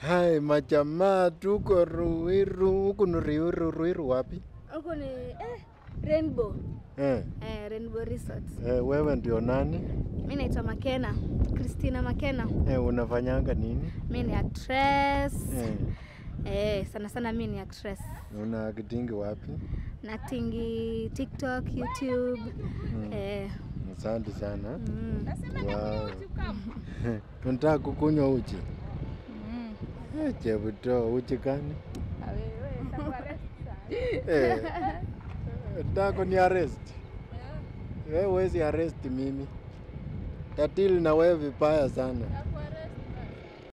Hai majamaa, tuko Ruiru. Huku ni Ruiru. Ruiru wapi? Huko ni eh, Rainbow. Eh, Eh, Rainbow Resort. eh, wewe ndio nani? Mimi naitwa Makena. Christina Makena. Eh, unafanyanga nini? Mimi ni actress. Eh, Eh, sana sana mimi ni actress. una kitingi wapi? Na tingi TikTok, YouTube. Eh, Asante sana. mm. Wow. Unataka kukunywa uji? Mm. Eh, Chebuto, uji gani? Eh, Nataka ni arrest. Wewe huwezi arrest mimi. Tatili na wewe vibaya sana.